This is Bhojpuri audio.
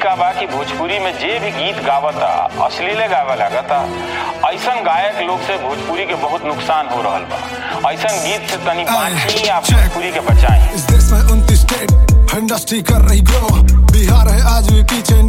का बा कि भोजपुरी में जे भी गीत गावता अश्लीले गावे लागता ऐसन गायक लोग से भोजपुरी के बहुत नुकसान हो रहल बा ऐसन गीत से तनी बाँची आप check. भोजपुरी के बचाई इस देश में उनतीस स्टेट इंडस्ट्री कर रही ग्रो बिहार है आज भी पीछे